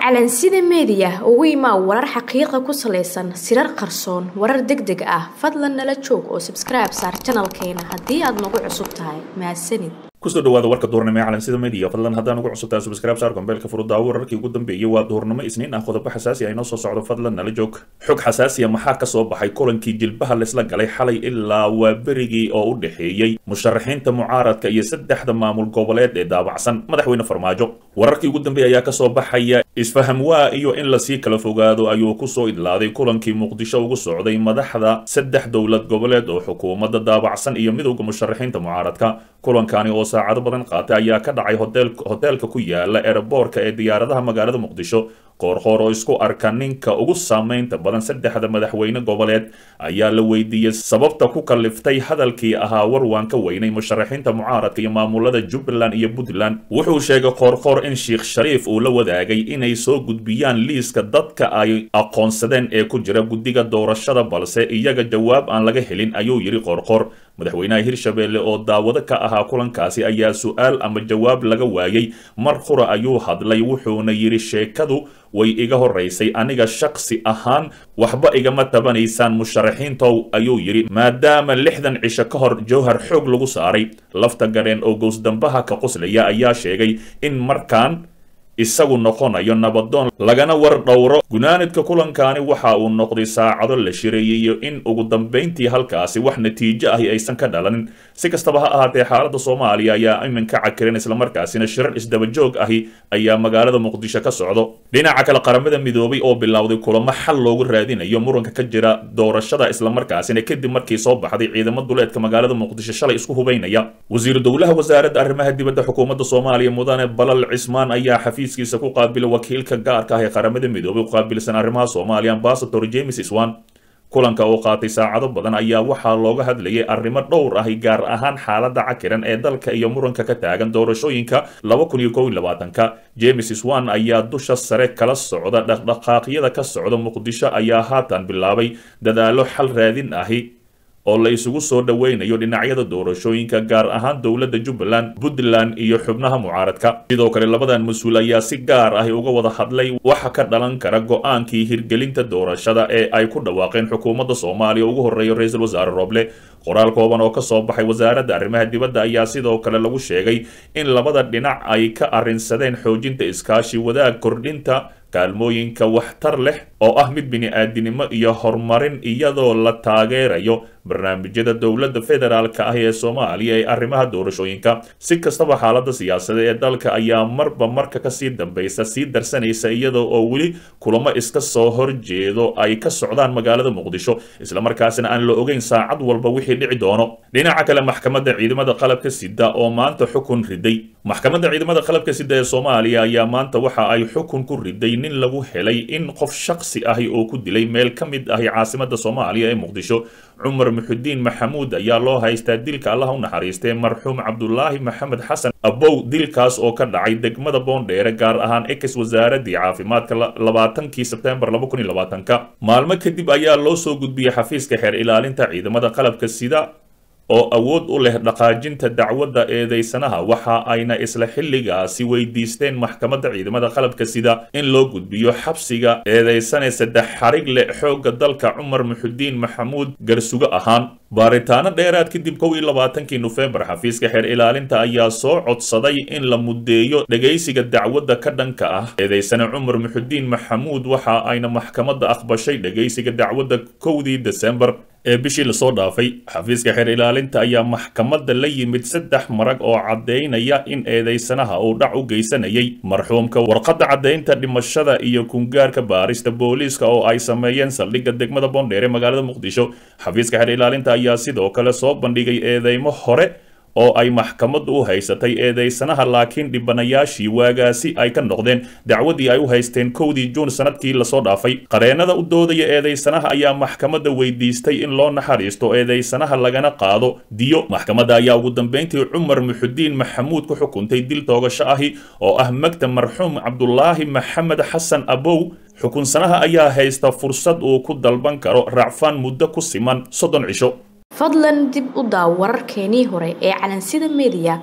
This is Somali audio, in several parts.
calansida meediya ugu imaa warar xaqiiqa ku salaysan sirar qarsoon warar deg deg ah fadlan nala joog oo sabskribe saar janalkeena haddii aad nagu cusub tahay mahadsanid kusoo dhawaada warka duhurnimo ee calansida media fadlan haddaan ugu cusubtahay subscribe saar gombeelka furudaawo wararkii ugu dambeeyey waa duhurnimo isniin ah qodobo xasaasi ah inoo soo socdo fadlan nala joog xog xasaasiya maxaa ka soo baxay kulankii jilbaha laysla galay xalay ilaa waa berigii oo u dhexeeyey musharaxiinta mucaaradka iyo saddexda maamul goboleed ee daabacsan madaxweyne farmaajo wararkii ugu dambeeya ayaa kasoo baxaya isfaham waa iyo in lasii kala fogaado ayuu kusoo idlaaday kulankii muqdisho ugu socday madaxda saddex dowlad goboleed oo xukuumadda daabacsan iyo midowda musharaxiinta mucaaradka kulankani oo saacado badan qaatay ayaa ka dhacay hoteelka ku yaala eeraboorka ee diyaaradaha magaalada muqdisho qoorqoor oo isku arka ninka ugu saamaynta badan saddexda madaxweyne goboleed ayaa la weydiiyey sababta ku kaliftay hadalkii ahaa war waan ka weynay musharaxiinta mucaaradka iyo maamulada jubbaland iyo puntland wuxuu sheegay qoorqoor in sheikh shariif uu la wadaagay inay soo gudbiyaan liiska dadka ay aqoonsadeen ee ku jira guddiga doorashada balse iyaga jawaab aan laga helin ayuu yidhi qoorqoor madaxweynaha hirshabeelle oo daawado ka ahaa kulankaasi ayaa su-aal ama jawaab laga waayey mar qura ayuu hadlay wuxuuna yidhi sheekadu way iga horaysay aniga shaksi ahaan waxba igama tabanaysaan musharaxiintow ayuu yidhi maadaama lixdan cisho ka hor jowhar xoog lagu saaray lafta gareen oo gowsdambaha ka qoslaya ayaa sheegay in markaan isagu noqonayo nabadoon lagana war dhowro gunaanidka kulankaani waxa uu noqday saacado la shireeyeyo in ugu dambayntii halkaasi wax natiijo ahi aysan ka dhalanin si kastaba ha ahaatee xaaladda soomaaliya ayaa iminka cakiran islamarkaasina shirar isdabajoog ahi ayaa magaalada muqdisho ka socdo dhinaca kale qaramada midoobay oo bilowday kulamo xal loogu raadinayo muranka ka jira doorashada islamarkaasina kadib markii soo baxday ciidamo duleedka magaalada muqdisho shalay isku hubaynaya wasiiru dowlaha wasaaradda arrimaha dibadda xukuumadda soomaaliya mudane balal cismaan ayaa xafiis kiisa ku qaabila wakiilka gaarka ah ee qaramada midoobay u qaabilsan arrimaha soomaaliya ambasador james iswan kulanka oo qaatay saacado badan ayaa waxaa looga hadlayay arrimo dhowr ahi gaar ahaan xaaladda cakiran ee dalka iyo muranka ka taagan doorashooyinka laba kun iyo kow iyo labaatanka james iswan ayaa dusha sare kala socda dhaqdhaqaaqyada ka socda muqdisho ayaa haatan bilaabay dadaalo xal raadin ahi oo la isugu soo dhoweynayo dhinacyada doorashooyinka gaar ahaan dowladda jubbaland puntland iyo xubnaha mucaaradka sidoo kale labadan mas-uul ayaa si gaar ahi uga wada hadlay waxa ka dhalan kara go-aankii hirgelinta doorashada ee ay ku dhawaaqeen xukuumadda soomaaliya ugu horreeya ra-iisul wasaare rooble qoraal kooban oo kasoo baxay wasaaradda arrimaha dibadda ayaa sidoo kale lagu sheegay in labada dhinac ay ka arrinsadeen xoojinta iskaashi wadaag kordhinta kaalmooyinka waxtar leh oo ah mid bini-aadinimo iyo horumarin iyadoo la taageerayo barnaamijyada dowladda federaalka ah ee soomaaliya ee arrimaha doorashooyinka si kastaba xaaladda siyaasadda ee dalka ayaa marba marka kasii dambaysa sii darsanaysa iyadoo oo weli kulamo iska soo horjeedo ay ka socdaan magaalada muqdisho islamarkaasina aan la ogeyn saacad walba wixii dhici doono dhinaca kale maxkamadda ciidamada qalabka sida oo maanta xukun riday maxkamadda ciidamada qalabka sida ee soomaaliya ayaa maanta waxa ay xukun ku riday nin lagu helay in qof shaksi ahi oo ku dilay meel ka mid ahi caasimada soomaaliya ee muqdisho cumar muxudiin maxamuud ayaa loo haystaa dilka allah u naxariistay marxuum cabdulaahi maxamed xasan abow dilkaas oo ka dhacay degmada boondheere gaar ahaan ex wasaaradii caafimaadka labaatankii sebtembar laba kun iyo labaatanka maalmo kadib ayaa loo soo gudbiyey xafiiska xeer ilaalinta ciidamada qalabka sida oo awood u leh dhaqaajinta dacwadda eedeysanaha waxa ayna isla xilligaasi weydiisteen maxkamadda ciidamada qalabka sida in loo gudbiyo xabsiga eedeysane saddex xarig leh xoogga dalka cumar muxudiin maxamuud garsugo ahaan baaritaano dheeraad kadib kow iyo labaatankii nofembar xafiiska xeer ilaalinta ayaa soo codsaday in la muddeeyo dhegaysiga dacwadda ka dhanka ah eedeysane cumar muxudiin maxamuud waxa ayna maxkamadda aqbashay dhegaysiga dacwadda kowdii desembar ee bishii lasoo dhaafay xafiiska xeer ilaalinta ayaa maxkamadda la yimid saddex marag oo caddaynaya in eedeysanaha uu dhac u geysanayay marxuumka warqadda caddaynta dhimashada iyo kungaarka baarista booliiska oo ay sameeyeen saldhigga degmada boondheere magaalada muqdisho xafiiska xeer ilaalinta ayaa sidoo kale soo bandhigay eedeymo hore oo ay maxkamaddu u haysatay eedeysanaha laakiin dhibanayaashii waagaasi ay ka noqdeen dacwadii ay u haysteen kowdii juun sanadkii lasoo dhaafay qareennada u doodaya eedeysanaha ayaa maxkamadda weydiistay in loo naxariisto eedeysanaha lagana qaado diyo maxkamadda ayaa ugu dambeyntii cumar muxudiin maxamuud ku xukuntay dil toogasho ahi oo ah magta marxuum cabdulaahi maxamed xasan abow xukunsanaha ayaa haysta fursad uu ku dalban karo racfaan muddo ku siman soddon cisho fadlan dib u daaw wararkeenii hore ee calansida meediya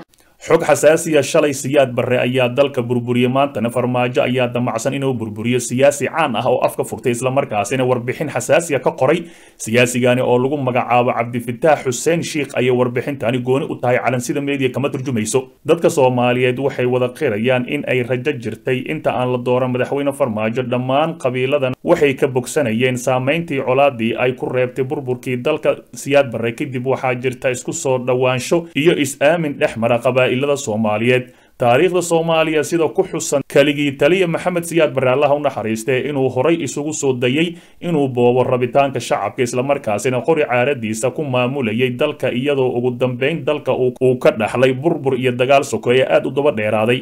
xog xasaasiya shalay siyaad barre ayaa dalka burburiyey maantana farmaajo ayaa damacsan inuu burburiyo siyaasi caan ah oo afka furtay islamarkaasina warbixin xasaasiya ka qoray siyaasigani oo lagu magacaabo cabdifitaax xuseen shiikh ayay warbixintani gooni u tahay calansida meediya kama turjumayso dadka soomaaliyeed waxay wada qirayaan in ay rajo jirtay inta aan la dooran madaxweyne farmaajo dhammaan qabiiladan waxay ka bogsanayeen saameyntii colaadii ay ku reebtay burburkii dalka siyaad barre kadib waxaa jirta isku soo dhowaansho iyo is-aamin dhex mara qabaa'ilada soomaaliyeed taariikhda soomaaliya sida ku xusan keligii taliya maxamed siyaad barre allaha u naxariistee inuu horay isugu soo dayay inuu boobo rabitaanka shacabka islamarkaasina qori caaradiisa ku maamulayay dalka iyadoo ugu dambeyn dalka uu ka dhaxlay burbur iyo dagaal sokeeye aad u daba dheeraaday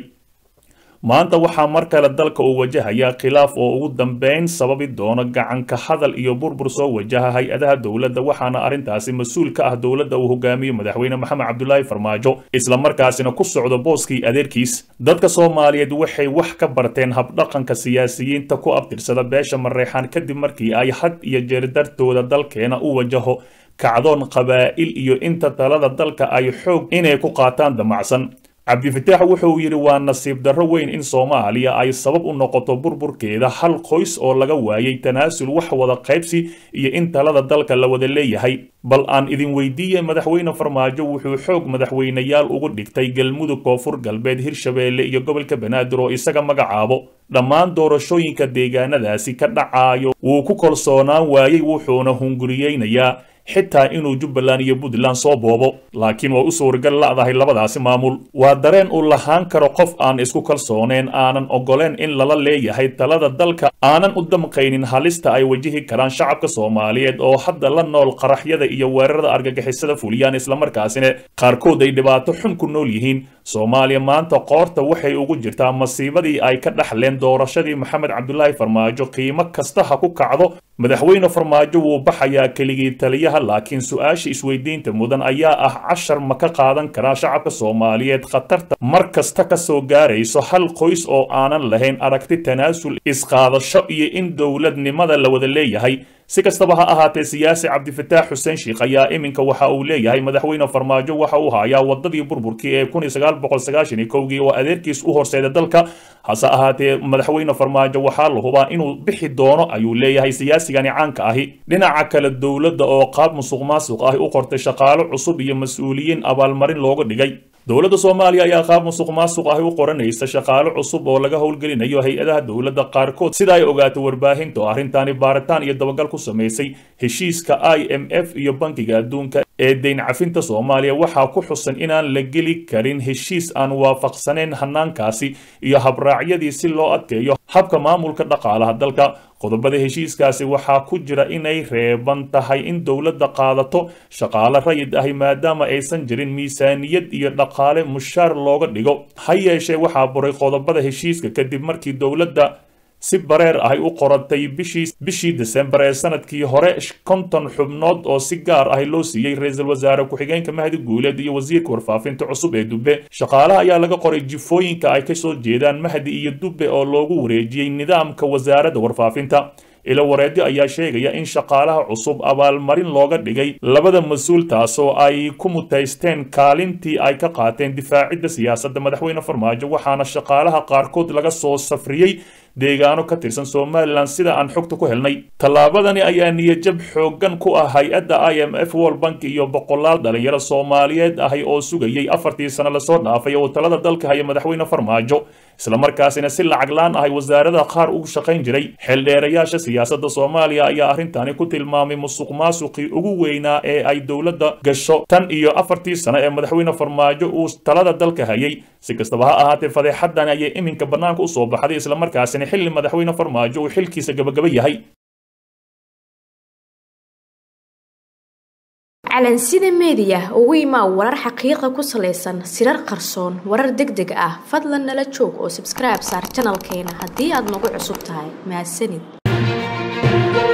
maanta waxaa mar kale dalka uu wajahayaa khilaaf oo ugu dambeyn sababi doono gacanka hadal iyo burbur soo wajaha hay-adaha dowladda waxaana arrintaasi mas-uul ka ah dowladda uu hogaamiyo madaxweyne maxamed cabdulaahi farmaajo islamarkaasina ku socdo booskii adeerkiis dadka soomaaliyeed waxay wax ka barteen habdhaqanka siyaasiyiinta ku abtirsada beesha mareexaan kadib markii ay had iyo jeer dartooda dalkeena u wajaho kacdoon qabaa'il iyo inta talada dalka ay xoog inay ku qaataan damacsan cabdifitaax wuxuu yidhi waa nasiib darro weyn in soomaaliya ay sabab u noqoto burburkeeda hal qoys oo laga waayay tanaasul wax wada qaybsi iyo in talada dalka la wada leeyahay bal aan idin weydiiye madaxweyne farmaajo wuxuu xoog madaxweyneyaal ugu dhigtay galmudug koonfur galbeed hirshabeelle iyo gobolka banaadir oo isaga magacaabo dhammaan doorashooyinka deegaanadaasi ka dhacaayo wuu ku kalsoonaan waayey wuxuuna hunguriyeynayaa xitaa inuu jubbaland iyo puntland soo boobo laakiin waa u suuragal la'dahay labadaasi maamul waa dareen uu lahaan karo qof aan isku kalsooneen aanan ogoleen in lala leeyahay talada dalka aanan u damqaynin halista ay wajihi karaan shacabka soomaaliyeed oo hadda la nool qaraxyada iyo weerarada argagixisada fuliyaan islamarkaasina qaarkood ay dhibaato xun ku nool yihiin soomaaliya maanta qoorta waxay ugu jirtaa masiibadii ay ka dhaxleen doorashadii maxamed cabdulaahi farmaajo qiimo kasta ha ku kacdo madaxweyne farmaajo wuu baxayaa keligii taliyaha laakiin su-aasha isweydiinta mudan ayaa ah cashar ma ka qaadan karaa shacabka soomaaliyeed khatarta mar kasta ka soo gaarayso hal qoys oo aanan lahayn aragti tanaasul isqaadasho iyo in dowladnimada la wada leeyahay si kastaba ha ahaatee siyaasi cabdifitaax xuseen shiikh ayaa iminka waxa uu leeyahay madaxweyne farmaajo waxa uu hayaa wadadii burburkii ee kun iyo sagaal boqol sagaashan iyo kowgii oo adeerkiis u horseeda dalka hase ahaatee madaxweyne farmaajo waxaa la hubaa inuu bixi doono ayuu leeyahay siyaasigani caanka ahi dhinaca kale dowladda oo qaab musuq maasuq ahi u qortay shaqaalo cusub iyo mas-uuliyiin abaalmarin looga dhigay dowladda soomaaliya ayaa qaab musuq maasuq ahi u qoranaysa shaqaalo cusub oo laga howlgelinayo hay-adaha dowladda qaarkood sida ay ogaatay warbaahinta oo arrintaani baaritaan iyo dabagal ku samaysay heshiiska i m f iyo bankiga adduunka ee deyn cafinta soomaaliya waxaa ku xusan inaan la geli karin heshiis aan waafaqsanayn hanaankaasi iyo habraacyadii si loo adkeeyo habka maamulka dhaqaalaha dalka qodobada heshiiskaasi waxaa ku jira inay reeban tahay in dowladda qaadato shaqaale rayid ahi maadaama aysan jirin miisaaniyad iyo dhaqaale mushaar looga dhigo ha yeeshee waxaa buray qodobada heshiiska kadib markii dowladda si bareer ahay u qoratay bishii bishii desembar ee sanadkii hore konton xubnood oo si gaar ahi loo siiyey ra-iisul wasaare ku-xigeenka mahdi guuleed iyo wasiirka warfaafinta cusub ee dube shaqaalaha ayaa laga qoray jifooyinka ay kasoo jeedaan mahdi iyo dube oo loogu wareejiyey nidaamka wasaaradda warfaafinta ilo wareedyo ayaa sheegaya in shaqaalaha cusub abaalmarin looga dhigay labada mas-uul taasoo ay ku mutaysteen kaalintii ay ka qaateen difaacidda siyaasadda madaxweyne farmaajo waxaana shaqaalaha qaarkood laga soo safriyey deegaano ka tirsan somalilan sida aan xogta ku helnay tallaabadani ayaa niyajab xooggan ku ah hay-adda i m f world bank iyo boqolaal dhalinyaro soomaaliyeed ahi oo sugayay afartii sano lasoo dhaafay oo talada dalka haya madaxweyne farmaajo islamarkaasina si lacag laan ahay wasaarada qaar ugu shaqayn jiray xeeldheerayaasha siyaasadda soomaaliya ayaa arrintani ku tilmaamay musuq maasuqii ugu weynaa ee ay dowladda gasho tan iyo afartii sano ee madaxweyne farmaajo uu talada dalka hayay si kastaba ha ahaatee fadeexadan ayay iminka bannaanka usoo baxday islamarkaasina xilli madaxweyne farmaajo uu xilkiisa gabagaba yahay calansida meediya ugu imaa warar xaqiiqa ku salaysan sirar qarsoon warar deg deg ah fadlan nala joog oo sabskribe saar janalkeena haddii aad nagu cusub tahay mahadsanid